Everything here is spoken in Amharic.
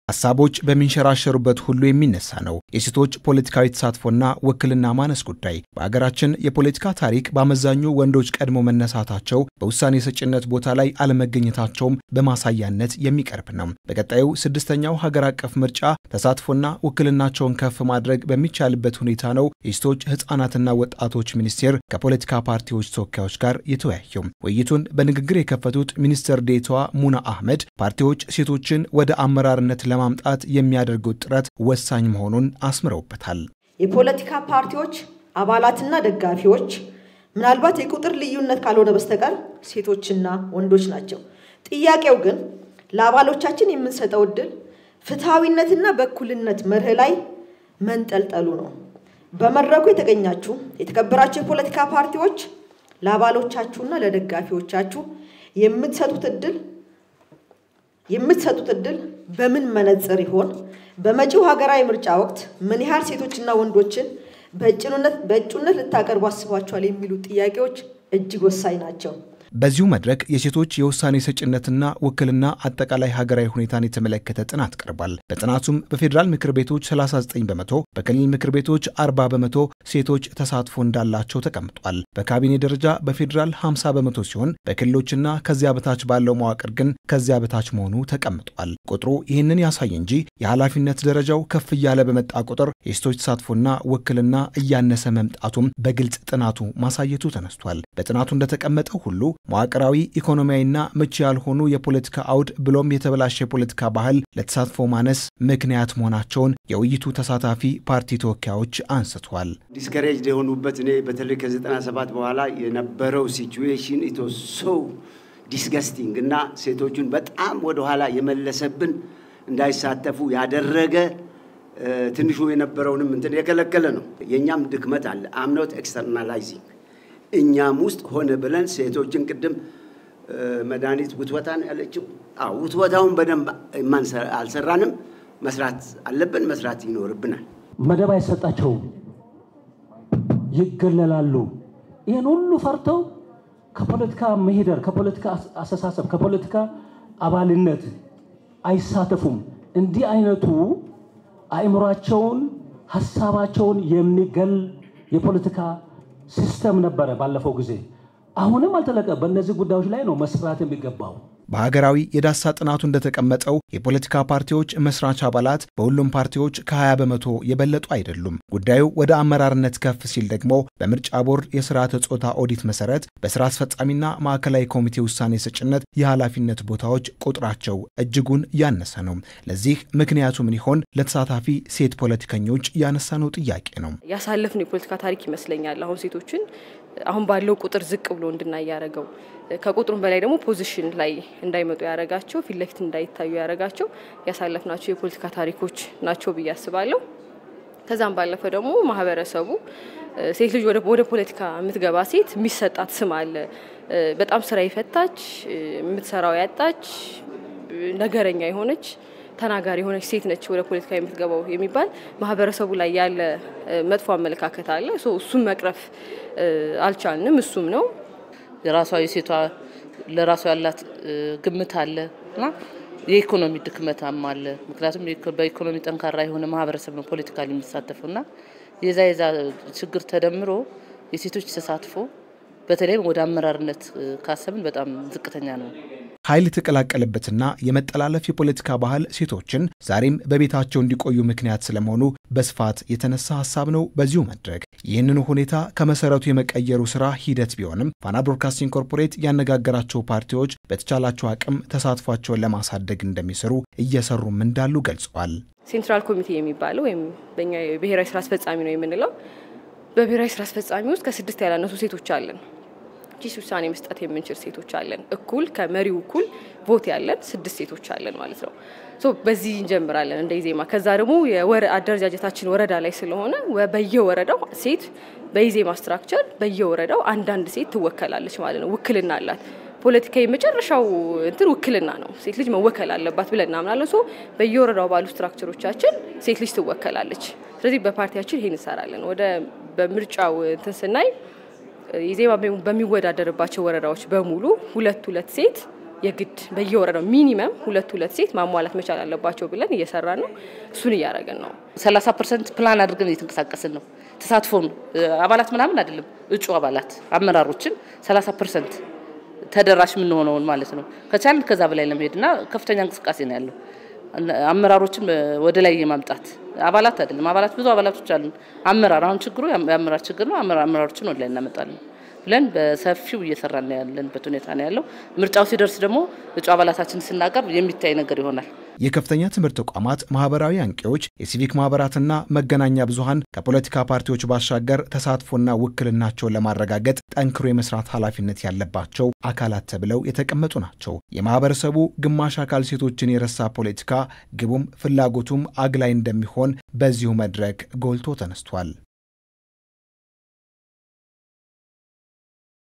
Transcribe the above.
ሀሳቦች በሚንሸራሸሩበት ሁሉ የሚነሳ ነው የሴቶች ፖለቲካዊ ተሳትፎና ውክልና ማነስ ጉዳይ። በሀገራችን የፖለቲካ ታሪክ በአመዛኙ ወንዶች ቀድሞ መነሳታቸው፣ በውሳኔ ሰጭነት ቦታ ላይ አለመገኘታቸውም በማሳያነት የሚቀርብ ነው። በቀጣዩ ስድስተኛው ሀገር አቀፍ ምርጫ ተሳትፎና ውክልናቸውን ከፍ ማድረግ በሚቻልበት ሁኔታ ነው የሴቶች ህጻናትና ወጣቶች ሚኒስቴር ከፖለቲካ ፓርቲዎች ተወካዮች ጋር የተወያየው። ውይይቱን በንግግር የከፈቱት ሚኒስትር ዴኤታዋ ሙና አህመድ ፓርቲዎች ሴቶችን ወደ አመራርነት ለማምጣት የሚያደርጉት ጥረት ወሳኝ መሆኑን አስምረውበታል። የፖለቲካ ፓርቲዎች አባላትና ደጋፊዎች ምናልባት የቁጥር ልዩነት ካልሆነ በስተቀር ሴቶችና ወንዶች ናቸው። ጥያቄው ግን ለአባሎቻችን የምንሰጠው እድል ፍትሐዊነትና በእኩልነት መርህ ላይ መንጠልጠሉ ነው። በመድረኩ የተገኛችሁ የተከበራችሁ የፖለቲካ ፓርቲዎች ለአባሎቻችሁና ለደጋፊዎቻችሁ የምትሰጡት እድል የምትሰጡት እድል በምን መነጽር ይሆን? በመጪው ሀገራዊ ምርጫ ወቅት ምን ያህል ሴቶችና ወንዶችን በእጩነት ልታቀርቡ አስባችኋል? የሚሉ ጥያቄዎች እጅግ ወሳኝ ናቸው። በዚሁ መድረክ የሴቶች የውሳኔ ሰጭነትና ውክልና አጠቃላይ ሀገራዊ ሁኔታን የተመለከተ ጥናት ቀርቧል። በጥናቱም በፌዴራል ምክር ቤቶች 39 በመቶ፣ በክልል ምክር ቤቶች 40 በመቶ ሴቶች ተሳትፎ እንዳላቸው ተቀምጧል። በካቢኔ ደረጃ በፌዴራል 50 በመቶ ሲሆን በክልሎችና ከዚያ በታች ባለው መዋቅር ግን ከዚያ በታች መሆኑ ተቀምጧል። ቁጥሩ ይህንን ያሳይ እንጂ የኃላፊነት ደረጃው ከፍ እያለ በመጣ ቁጥር የሴቶች ተሳትፎና ውክልና እያነሰ መምጣቱም በግልጽ ጥናቱ ማሳየቱ ተነስቷል። በጥናቱ እንደተቀመጠው ሁሉ መዋቅራዊ ኢኮኖሚያዊና ምቹ ያልሆኑ የፖለቲካ አውድ ብሎም የተበላሸ የፖለቲካ ባህል ለተሳትፎ ማነስ ምክንያት መሆናቸውን የውይይቱ ተሳታፊ ፓርቲ ተወካዮች አንስተዋል። ዲስከሬጅ የሆኑበት እኔ በተለይ ከ97 በኋላ የነበረው ሲቹዌሽን ኢቶ ሶ ዲስገስቲንግ እና ሴቶቹን በጣም ወደኋላ የመለሰብን እንዳይሳተፉ ያደረገ ትንሹ የነበረውንም እንትን የከለከለ ነው። የእኛም ድክመት አለ። አምኖት ኤክስተርናላይዚንግ እኛም ውስጥ ሆነ ብለን ሴቶችን ቅድም መድኃኒት ውትወታ ነው ያለችው። አዎ ውትወታውን በደንብ አልሰራንም። መስራት አለብን፣ መስራት ይኖርብናል። መደብ አይሰጣቸውም፣ ይገለላሉ። ይህን ሁሉ ፈርተው ከፖለቲካ መሄደር፣ ከፖለቲካ አስተሳሰብ፣ ከፖለቲካ አባልነት አይሳተፉም። እንዲህ አይነቱ አእምሯቸውን፣ ሀሳባቸውን የሚገል የፖለቲካ ሲስተም ነበረ ባለፈው ጊዜ። አሁንም አልተለቀ። በእነዚህ ጉዳዮች ላይ ነው መስራት የሚገባው። በሀገራዊ የዳሳ ጥናቱ እንደተቀመጠው የፖለቲካ ፓርቲዎች መስራች አባላት በሁሉም ፓርቲዎች ከ20 በመቶ የበለጡ አይደሉም። ጉዳዩ ወደ አመራርነት ከፍ ሲል ደግሞ በምርጫ ቦርድ የስርዓተ ጾታ ኦዲት መሰረት በስራ አስፈጻሚና ማዕከላዊ ኮሚቴ ውሳኔ ሰጭነት የኃላፊነት ቦታዎች ቁጥራቸው እጅጉን ያነሰ ነው። ለዚህ ምክንያቱ ምን ይሆን? ለተሳታፊ ሴት ፖለቲከኞች ያነሳነው ጥያቄ ነው። ያሳለፍነው የፖለቲካ ታሪክ ይመስለኛል አሁን ሴቶችን አሁን ባለው ቁጥር ዝቅ ብሎ እንድናይ ያደረገው ከቁጥሩም በላይ ደግሞ ፖዚሽን ላይ እንዳይመጡ ያደረጋቸው ፊት ለፊት እንዳይታዩ ያደረጋቸው ያሳለፍናቸው የፖለቲካ ታሪኮች ናቸው ብዬ አስባለሁ። ከዛም ባለፈ ደግሞ ማህበረሰቡ ሴት ልጅ ወደ ፖለቲካ የምትገባ ሴት የሚሰጣት ስም አለ። በጣም ስራ የፈታች የምትሰራው ያጣች ነገረኛ የሆነች ተናጋሪ የሆነች ሴት ነች ወደ ፖለቲካ የምትገባው የሚባል ማህበረሰቡ ላይ ያለ መጥፎ አመለካከት አለ። እሱም መቅረፍ አልቻልንም። እሱም ነው የራሷ የሴቷ ለራሷ ያላት ግምት አለ እና የኢኮኖሚ ድክመታም አለ። ምክንያቱም በኢኮኖሚ ጠንካራ የሆነ ማህበረሰብ ነው ፖለቲካል የሚሳተፈው እና የዛ የዛ ችግር ተደምሮ የሴቶች ተሳትፎ በተለይም ወደ አመራርነት ካሰብን በጣም ዝቅተኛ ነው። ኃይል የተቀላቀለበትና የመጠላለፍ የፖለቲካ ባህል ሴቶችን ዛሬም በቤታቸው እንዲቆዩ ምክንያት ስለመሆኑ በስፋት የተነሳ ሀሳብ ነው። በዚሁ መድረክ ይህንኑ ሁኔታ ከመሰረቱ የመቀየሩ ስራ ሂደት ቢሆንም ፋና ብሮድካስቲንግ ኮርፖሬት ያነጋገራቸው ፓርቲዎች በተቻላቸው አቅም ተሳትፏቸውን ለማሳደግ እንደሚሰሩ እየሰሩም እንዳሉ ገልጸዋል። ሴንትራል ኮሚቴ የሚባለው ወይም በኛ የብሔራዊ ስራ አስፈጻሚ ነው የምንለው በብሔራዊ ስራ አስፈጻሚ ውስጥ ከስድስት ያላነሱ ሴቶች አለን። ኪስ ውሳኔ መስጠት የምንችል ሴቶች አለን። እኩል ከመሪው እኩል ቮት ያለን ስድስት ሴቶች አለን ማለት ነው። ሶ በዚህ እንጀምራለን እንደ ኢዜማ። ከዛ ደግሞ አደረጃጀታችን ወረዳ ላይ ስለሆነ በየወረዳው ሴት በኢዜማ ስትራክቸር በየወረዳው አንዳንድ ሴት ትወከላለች ማለት ነው። ውክልና አላት። ፖለቲካ የመጨረሻው እንትን ውክልና ነው። ሴት ልጅ መወከል አለባት ብለን እናምናለን። ሶ በየወረዳው ባሉ ስትራክቸሮቻችን ሴት ልጅ ትወከላለች። ስለዚህ በፓርቲያችን ይሄን እንሰራለን። ወደ በምርጫው እንትን ስናይ ኢዜማ በሚወዳደርባቸው ወረዳዎች በሙሉ ሁለት ሁለት ሴት የግድ በየወረዳው ሚኒመም ሁለት ሁለት ሴት ማሟላት መቻል አለባቸው ብለን እየሰራን ነው። እሱን እያደረግን ነው። 30 ፐርሰንት ፕላን አድርገን እየተንቀሳቀስን ነው። ተሳትፎም አባላት ምናምን አይደለም፣ እጩ አባላት አመራሮችን 30 ፐርሰንት ተደራሽ የምንሆነውን ማለት ነው። ከቻልን ከዛ በላይ ለመሄድና ከፍተኛ እንቅስቃሴ ነው ያለው። አመራሮችም ወደ ላይ የማምጣት አባላት አይደለም፣ አባላት ብዙ አባላቶች አሉ። አመራር አሁን ችግሩ የአመራር ችግር ነው። አመራሮችን ወደ ላይ እናመጣለን ብለን በሰፊው እየሰራን ያለንበት ሁኔታ ነው ያለው። ምርጫው ሲደርስ ደግሞ እጩ አባላታችን ስናቀርብ የሚታይ ነገር ይሆናል። የከፍተኛ ትምህርት ተቋማት ማህበራዊ አንቂዎች፣ የሲቪክ ማህበራትና መገናኛ ብዙሃን ከፖለቲካ ፓርቲዎች ባሻገር ተሳትፎና ውክልናቸውን ለማረጋገጥ ጠንክሮ የመስራት ኃላፊነት ያለባቸው አካላት ተብለው የተቀመጡ ናቸው። የማህበረሰቡ ግማሽ አካል ሴቶችን የረሳ ፖለቲካ ግቡም ፍላጎቱም አግላይ እንደሚሆን በዚሁ መድረክ ጎልቶ ተነስቷል።